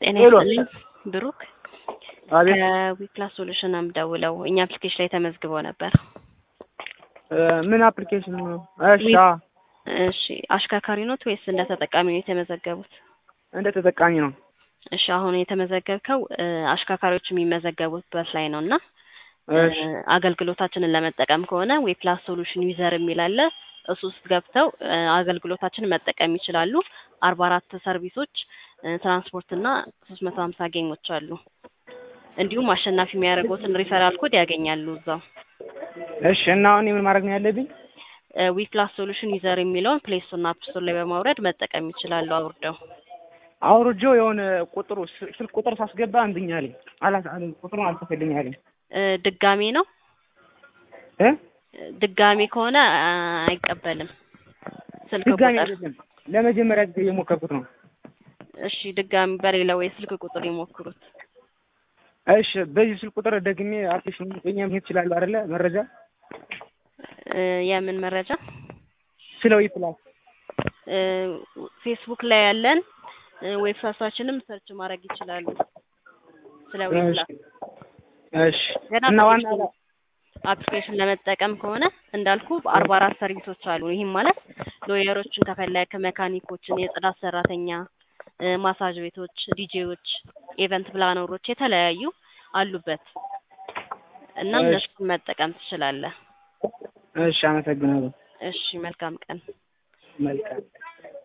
ጤና ሄሎ። ይስጥልኝ ብሩክ አቤት ከዊፕላስ ሶሉሽን ነው የምደውለው። እኛ አፕሊኬሽን ላይ ተመዝግበው ነበር። እ ምን አፕሊኬሽን ነው? እሺ ዊ- አዎ፣ እሺ አሽከርካሪ ኖት ወይስ እንደ ተጠቃሚ ነው የተመዘገቡት? እንደ ተጠቃሚ ነው። እሺ አሁን የተመዘገብከው እ አሽከርካሪዎች የሚመዘገቡበት ላይ ነው እና እ እሺ አገልግሎታችንን ለመጠቀም ከሆነ ዌፕላስ ሶሉሽን ዩዘር የሚል አለ። እሱ ውስጥ ገብተው እ አገልግሎታችንን መጠቀም ይችላሉ። አርባ አራት ሰርቪሶች እ ትራንስፖርት እና ሶስት መቶ ሀምሳ ጌሞች አሉ። እንዲሁም አሸናፊ የሚያደርጉትን ሪፈራል ኮድ ያገኛሉ እዛው። እሺ። እና አሁን ምን ማድረግ ነው ያለብኝ? ዊፕላስ ሶሉሽን ዩዘር የሚለውን ፕሌይ ስቶር እና አፕ ስቶር ላይ በማውረድ መጠቀም ይችላሉ አውርደው። አውርጄው የሆነ ቁጥሩ ስ- ስልክ ቁጥር ሳስገባ እንድኛ አለኝ አላ አለኝ ቁጥሩን አልተፈልኝ አለኝ እ ድጋሜ ነው እ እ ድጋሜ ከሆነ አ፣ አይቀበልም ስልክ ድጋሚ ቁጥር። አይደለም ለመጀመሪያ ጊዜ እየሞከርኩት ነው። እሺ ድጋሚ በሌላ ወይ ስልክ ቁጥር ይሞክሩት። እሺ በዚህ ስልክ ቁጥር ደግሜ አፕሊኬሽን በእኛ መሄድ ይችላሉ አይደለ? መረጃ እ የምን መረጃ? ስለ ዊፕላስ እ ፌስቡክ ላይ ያለን እ ዌብሳይታችንም ሰርች ማድረግ ይችላሉ ስለ ዌብላስ። እሺ ገና እና ዋና አፕሊኬሽን አፕሊኬሽን ለመጠቀም ከሆነ እንዳልኩ በአርባ አራት ሰርቪሶች አሉ። ይህም ማለት ሎየሮችን ከፈለግ መካኒኮችን፣ የጽዳት ሰራተኛ፣ እ ማሳጅ ቤቶች፣ ዲጄዎች፣ ኢቨንት ፕላነሮች የተለያዩ አሉበት እና እሺ። እነሱን መጠቀም ትችላለህ። እሺ፣ አመሰግናለሁ። እሺ መልካም ቀን። መልካም